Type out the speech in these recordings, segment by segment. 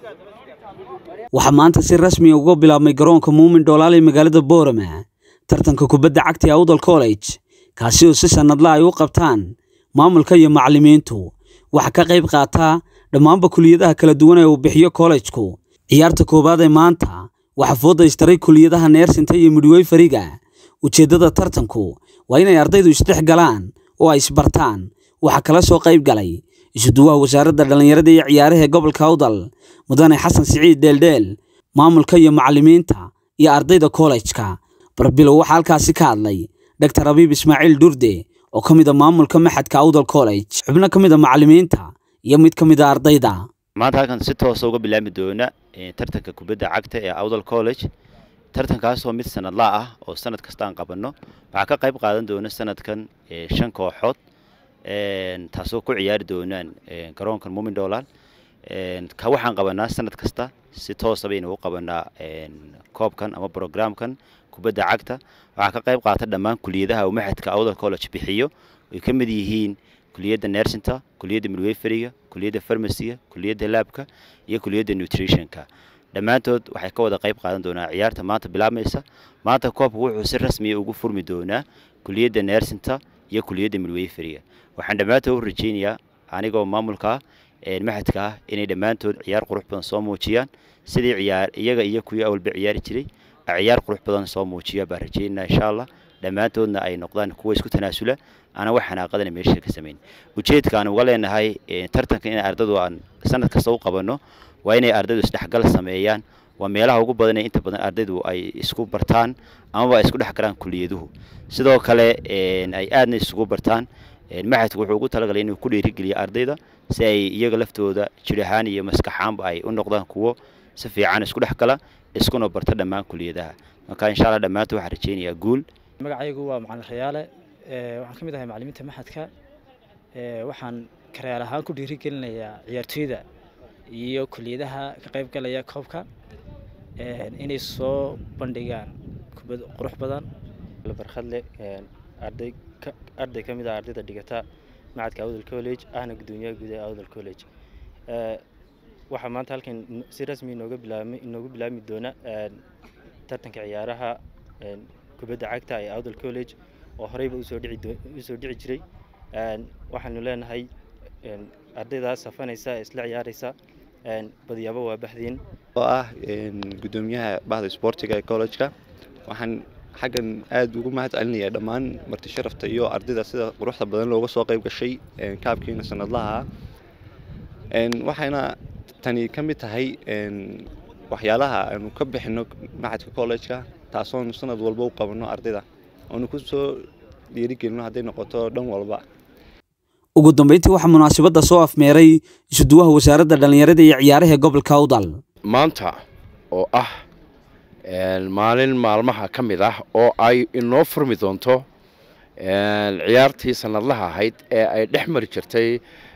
waxaa maanta si rasmi uga bilaabmay garoonka muumin dhoolaal ee magaalada boorama tartanka kubadda cagta ee awdal college kaasi oo si sannadla ay u qabtaan maamulka iyo macallimiintu waxaa ka qayb qaataa dhammaanba kuliyadaha kala duwan ee uu bixiyo kollejku ciyaarta koowaad ee maanta waxaa foodaystaray kuliyadaha neersinta iyo midweyfariga ujeeddada tartanku waa inay ardaydu isdhex galaan oo ay isbartaan waxaa kala soo qayb galay isuduwaha wasaaradda dhallinyarada iyo ciyaaraha ee gobolka awdal mudane xasan siciid dheeldheel maamulka iyo macallimiinta iyo ardayda kollejka barbilow waxaa halkaasi ka hadlay dr abiib ismaaciil durde oo ka mid a maamulka maxadka awdal college xubno ka mid a macallimiinta iyo mid ka mid a ardayda maanta halkan si toosa uga bilaami doona tartanka kubadda cagta ee awdal college tartankaasoo mid sanadlaa ah oo sanad kasta aan qabanno waxaa ka qayb qaadan doona sanadkan shan kooxood taasoo ku ciyaari doonaan garoonkan muumin dhoolaal ka waxaan qabanaa sanad kasta si toosa baynu u qabanaa koobkan ama brograamkan kubadda cagta waxaa ka qayb qaata dhammaan kuliyadaha uu maxadka awdal college bixiyo ay ka mid yihiin kuliyadda nersinta kuliyadda midweferiga kuliyadda farmaciga kuliyadda laabka iyo kuliyadda nutritionka dhammaantood waxay ka wada qayb qaadan doonaa ciyaarta maanta bilaabmaysa maanta koobka wuxuu si rasmiya ugu furmi doonaa kuliyadda nersinta iyo kuliyadda midweferiga waxaan dhammaantood u rajaynayaa anigoo maamulka maxadka ah inay dhammaantood ciyaar qurux badan soo muujiyaan sidii ciyaar iyaga iyo kuwii awalba ciyaari jiray ciyaar qurux badan soo muujiya baan rajaynaa insha allah dhammaantoodna ay noqdaan kuwa isku tanaasula ana wax xanaaqadana meesha ka samayn ujeedka aan uga leenahay tartanka in ardadu aan sanad kasta u qabanno waa inay ardaydu isdhexgal sameeyaan waa meelaha ugu badan ee inta badan ardaydu ay isku bartaan amaba ay isku dhex galaan kuliyaduhu sidoo kale ay aadna isugu bartaan maxadku wuxuu ugu talagalay inuu ku dhiirigeliyo ardayda si ay iyaga laftooda jir ahaan iyo maskaxaanba ay u noqdaan kuwo si fiican isku dhex gala iskuna barta dhammaan kuliyadaha marka insha allah dhammaantood waxaan rajaynayaa guul magacaygu waa macalin rayaale waxaan ka mid ahay macalimiinta maxadka waxaan karayaal ahaan ku dhiirigelinayaa ciyaartooyda iyo kuliyadaha ka qayb galaya koobka inay soo bandhigaan kubad qurux badan barkhadle arday arday ka mid ah ardayda dhigata macadka awdal college ahna gudoomiyaha guud ee awdal college waxaa maanta halkan si rasmi inooga bilaabmi inoogu bilaabmi doona tartanka ciyaaraha kubadda cagta ee awdal college oo horeyba usoo dhici usoo dhici jiray waxaanu leenahay ardaydaas safanaysa ee isla ciyaaraysa badiyaabo waa baxdiin oo ah gudoomiyaha bahda sportiga ee college-ka waxaan xaggan aada ugu mahad celinayaa dhammaan marti sharafta iyo ardayda sida quruxda badan looga soo qayb gashay kaabkiina sanadlaha waxayna tani ka mid tahay waxyaalaha aanu ka bixino macadka college-ka taasoonu sanad walba u qabanno ardayda oonu ku soo dhiirigelino hadday noqoto dhan walba ugu dambeyntii waxaa munaasabadda soo afmeeray isuduwaha wasaaradda dhallinyarada iyo ciyaaraha ee gobolka awdal maanta oo ah maalin maalmaha ka mid ah oo ay inoo furmi doonto ciyaartii sanadlaha ahayd ee ay dhex mari jirtay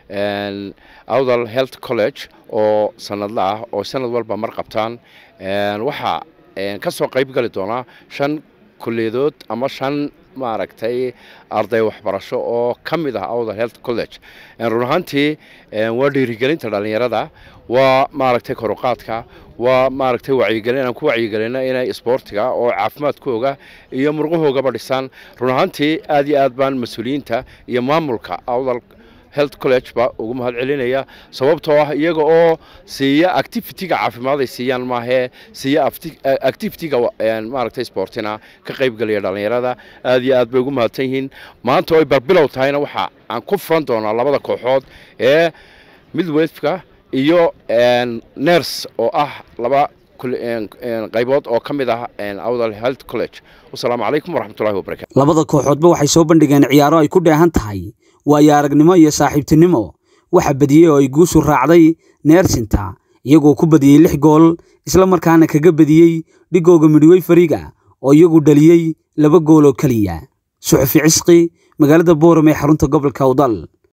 awdal health college oo sanadla ah oo sanad walba mar qabtaan waxaa ka soo qayb gali doonaa shan kulliyadood ama shan maaragtay arday waxbarasho oo ka mid ah awdal health college run ahaantii waa dhiirigelinta dhallinyarada waa maaragtay koruqaadka waa maaragtay wacyigelin aan ku wacyigelina inay isboortiga oo caafimaadkooga iyo murqahoogaba dhisaan run ahaantii aad iyo aad baan mas-uuliyiinta iyo maamulka awdal health college ba ugu mahad celinaya sababtoo ah iyaga oo siiya activity-ga caafimaad ay siiyaan maahee siiya activity-ga maaragtay sportina ka qayb gelaya dhallinyarada aad iyo aad bay ugu mahadsan yihiin maanta oo ay barbilow tahayna waxa aan ku furan doonaa labada kooxood ee midwefka iyo ners oo ah laba qaybood oo ka mid ah awdal health college wasalaamu calaykum waraxmatullahi wabarakatu labada kooxoodba waxay soo bandhigeen ciyaaro ay ku dheehan tahay waayo aragnimo iyo saaxiibtinimo waxa badiyey oo ay guushu raacday neersinta iyagoo ku badiyey lix gool isla markaana kaga badiyey dhigooga midwey fariga oo iyagu dhaliyey laba gool oo keliya suxufi cisqi magaalada booram ee xarunta gobolka awdal